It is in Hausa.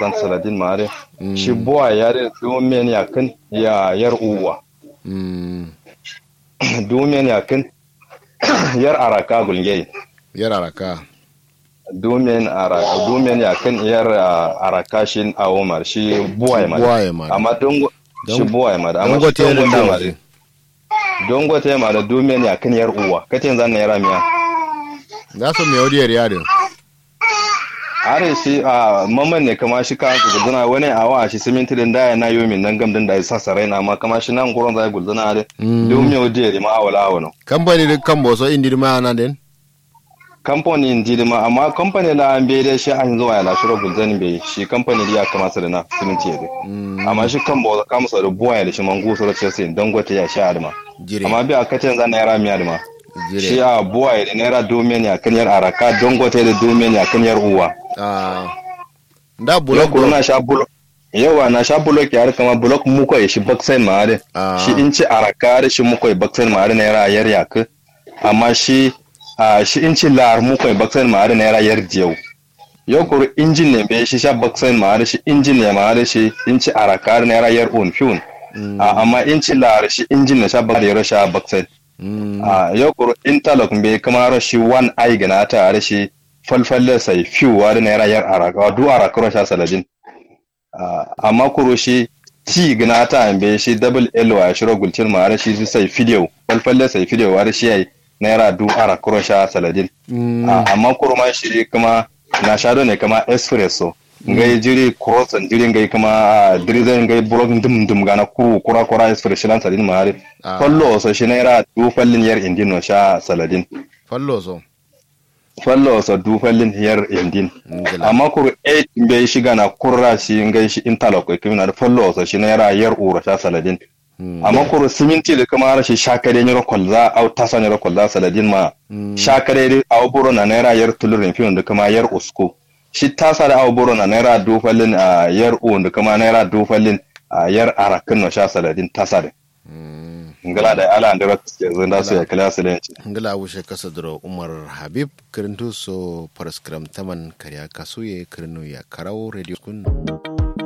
san saladin mare shi buwa ya da domin ya kan ya yar uwa mm domin ya kan yar araka gulge yar araka domin araka domin ya kan yar ah, araka shi a umar shi buwa ya mare buwaye ma amma dongo Don- shi buwa ya mare amma dangote shi dongo da ya nawa mare dongo ta ya mare domin ya kan yar uwa kace zan na yara miya za su mai wadiyar yadin are shi a mamman ne kama shi ka gudana wani a wa shi siminti din da na yomin nan gam din da ya sasa raina amma kama shi nan gurin zai gudana are domin yau je ma awala awano kamfani da kan boso indi ma na den kamfani in ji ma amma kamfani da an bai da shi an zuwa ya lashiro gudana bai shi kamfani da ya kama su da na siminti ya dai amma shi kan bawa kama su da buwa ya da shi mangu su da chelsea don gwata ya sha adama jire amma bi a kacin zan naira miya adama shi jire a buwa ya da naira domin ya kan yar araka don gwata da domin ya kan yar uwa ah da yau bulok kuma na sha bulok yawa na sha bulok ya kama bulok muko ya shi baksain mare Ah. shi in ci araka da shi muko ya baksain mare na yara yar yak amma shi a shi in ci lar muko ya baksain mare na yara yar jiyau yau kuru injin ne bai shi sha baksain mare shi injin ne mare shi in ci araka na yara yar on fiun amma in ci lar shi injin ne sha baksain yara sha baksain mm a yau kuru interlock bai kama shi one eye gana ta da shi falfalle sai fiw wa da naira yar araka du araka ro sha saladin Ah, amma kuru shi ti gana ta ambe shi double l wa shi ro gulcin ma da shi su sai video falfalle sai video wa da shi yayi naira du araka ro sha saladin mm Ah, amma kuru ma shi kuma na shado ne kama espresso ngai jiri cross and jiri ngai kama ah, dirizen ngai blog dum dum gana kuru kura kura espresso lan saladin ma har Ah. fallo so shi naira du fallin yar indin no sha saladin fallo so fallo so du fallin yar indin ngila amma kuru 8 bai shiga na kurra shi ngai shi interlock ko kuma da fallo so shi naira yar ura sha saladin Mm. amma kuru siminti da kuma rashi shakare nyoro kolza au tasa nyoro kolza saladin ma Mm. shakare au buro na naira yar tulurin fiyon da kuma yar usko shi tasa da au buro na naira du fallin a yar u da kuma naira du fallin a yar arakin no sha saladin tasa da Mm. ngala da ala andira ke zanda su ya kala su da ngila wushe kasa duro umar habib kirintu so paraskram taman karya kasuye kirinu ya karau radio kun